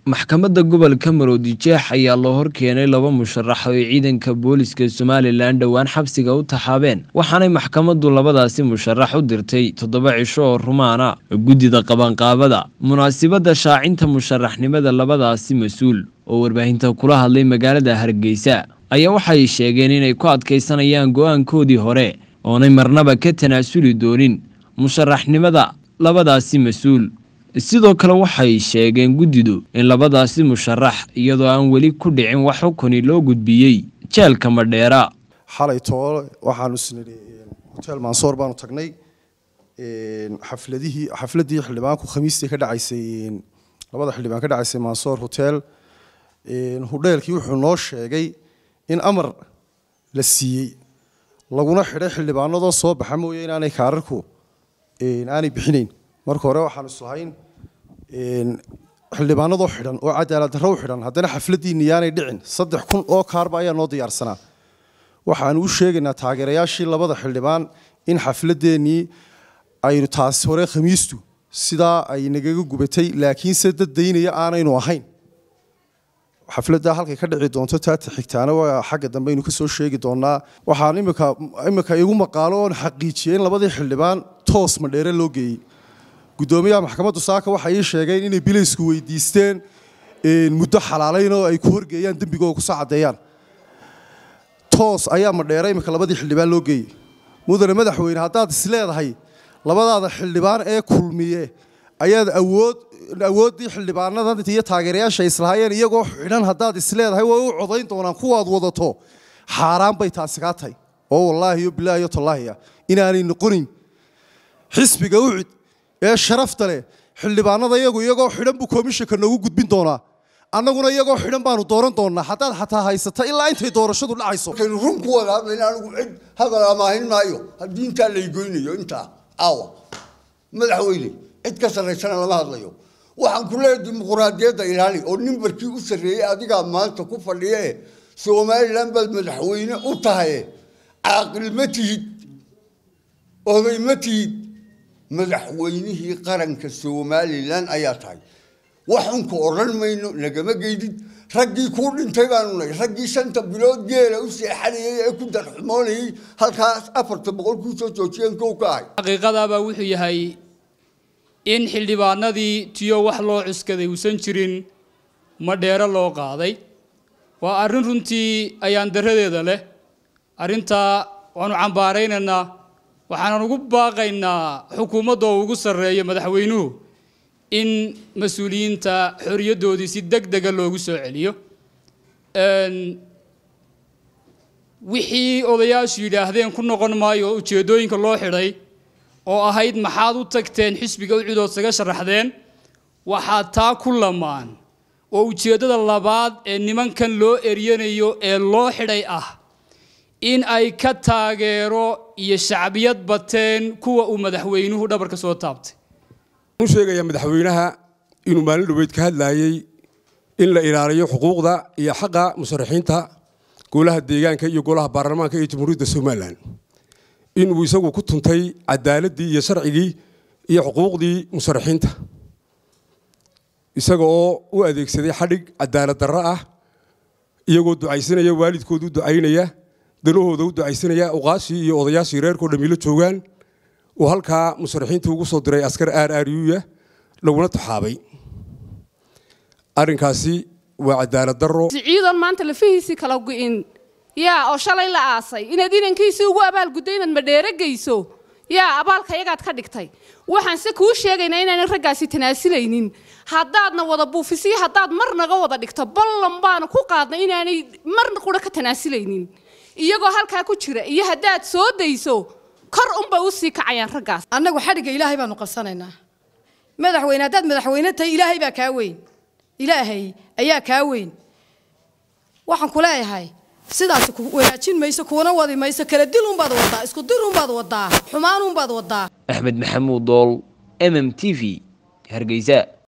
maxkamadda gobolka maroodijeex ayaa loo horkeenay laba musharax oo ay ciidanka booliska somalilan dhowaan xabsiga u taxaabeen waxaanay maxkamaddu labadaasi musharax u dirtay toddoba cisho oo rumaana guddida qabanqaabada munaasibadda shaacinta musharaxnimada labadaasi mas-uul oo warbaahinta kula hadlay magaalada hargeysa ayaa waxay sheegeen inay ku adkaysanayaan go-aankoodii hore oonay marnaba ka tanaasuli doonin musharaxnimada labadaasi mas-uul sidoo kale waxay sheegeen guddidu in labadaasi musharax iyadoo aan weli ku dhicin wax xukuni loo gudbiyey jeelka madheera xalay toole waxaanu isnidhi hotel mansoor baanu tagnay xafladihii xafladii xildhibaanku khamiistii ka dhacaysay labada xildhibaan ka dhacaysay mansoor hotel hudheelkii wuxuu noo sheegay in amar la siiyey laguna xidhay xildhibaanadoo soo baxa mooye inaanay kaararku aanay bixinayn marka hore waxaanu islahayn xildhibaanadoo xidhan oo cadaalad darro u xidhan haddana xafladiinni yaanay dhicin saddex kun oo kaarba ayaa noo diyaarsanaa waxaanu u sheegaynaa taageerayaashii labada xildhibaan in xafladeennii aynu taasi hore khamiistu sidaa ay nagaga gubatay laakiinse dad daynaya aanaynu ahayn xafladda halkay ka dhici doonto taata xigtaana waa xagga dambe aynu kasoo sheegi doonaa waxaan imika imika igu maqaalo oon xaqiijiyey in labadii xildhibaan toos madheere loo geeyey guddoomiyaha maxkamaddu saaka waxay ii sheegeen inay bilaysku weydiisteen muddo xalaalayn oo ay ku horgeeyaan dembigooda kusoo caddeeyaan toos ayaa madheere imika labadii xildhibaan loo geeyey mudane madaxweyne haddaad is leedahay labadaada xildhibaan ee kulmiye ayaad awood awooddii xildhibaanada iyo taageerayaasha islahaayeen iyagoo xidhan haddaad is leedahay way u codayn doonaan kuwaad wadato xaaraan bay taasi kaa tahay oo wallaahi yo bilaahi yo tallaahiya inaanay noqonin xisbiga ucid ee sharafta leh xildhibaanada iyagu iyagoo xidhan buu komishanka noogu gudbin doonaa annaguna iyagoo xidhan baanu dooran doonaa haddaad xataa haysata ilaa intay doorashadu dhacayso markaynu run ku wada hadlayna anigu cid hadal amaahin maayo haddii intaa laygoynayo intaa caawa madaxweyne cid ka sarraysana lama hadlayo waxaan ku leeyahay dimuquraadiyadda ilaali oo nimbarkii u sarreeyey adigaa maanta ku fadhiye somalilan baad madaxweyne u tahaye caaqil ma tihid oday ma tihid madaxweynihii qaranka somalilan ayaa tahay waxunka odhan mayno nagama geydid raggii kuu dhintay baanu nahay raggii shanta bilood geela u seexanayay ee ku darxumoonayay halkaas afarta boqol kuusoo joojiyeen kow ka ahay xaqiiqadaabaa wuxuu yahay in xildhibaanadii tiyo wax loo cuskaday uusan jirin madheero loo qaaday waa arrin runtii ayaan daradeeda leh arrintaa waanu cambaaraynaynaa waxaanan ugu baaqaynaa xukuumadda oo ugu sarreeyo madaxweynuhu in mas-uuliyiinta xoriyaddoodii si deg dega loogu soo celiyo wixii odayaashu yidhaahdeen ku noqon maayo ujeeddooyinka loo xidhay oo ahayd maxaad u tagteen xisbiga ucidood saga sharaxdeen waxaa taa ku lamaan oo ujeeddada labaad ee nimankan loo eryanayo ee loo xidhay ah in ay ka taageero iyo shacbiyad bateen kuwa uu madaxweynuhu dhabarka soo taabtay u sheegayaa madaxweynaha inuu maalin dhaweyd ka hadlaayey in la ilaaliyo xuquuqda iyo xaqa musharaxiinta golaha deegaanka iyo golaha baarlamaanka iyo jamhuuriyadda somalilan inuu isagu ku tuntay cadaaladii iyo sharcigii iyo xuquuqdii musharaxiinta isaga oo u adeegsaday xadhig cadaalad darro ah iyagoo ducaysanaya waalidkooda u ducaynaya danahooda u ducaysanaya uqaashii iyo odayaashii reerkoo dhamiilo joogaan uu halkaa musharaxiintii ugu soo diray askar aar aaryuya laguna taxaabay arrinkaasi waa cadaalad darro ciidan maanta lafihiisii kala gu'in yaa oo shalay la aasay inaad inankiisii ugu abaalgudday inaad madheere geyso yaa abaalka yagaad ka dhigtay waxaan se kuu sheegaynaa inaanan raggaasi tanaasilaynin haddaadna wada buufisiyo haddaad mar naga wada dhigto ballan baanu ku qaadnay inaanay marna qura ka tanaasilaynin iyagoo halkaa ku jira iyo haddaad soo dayso kor unbay u sii kacayaan raggaas annagu xadhigga ilaahay baanu qabsanaynaa madaxweyne haddaad madaxweyne tahay ilaahay baa kaa weyn ilaahay ayaa kaa weyn waxaan ku leeyahay sidaas ku wanaajin mayso kuwana wadi mayso kala dil unbaad wadaa isku dir unbaad wadaa xumaan unbaad wadaa axmed maxamuud dool m m t v hargeysa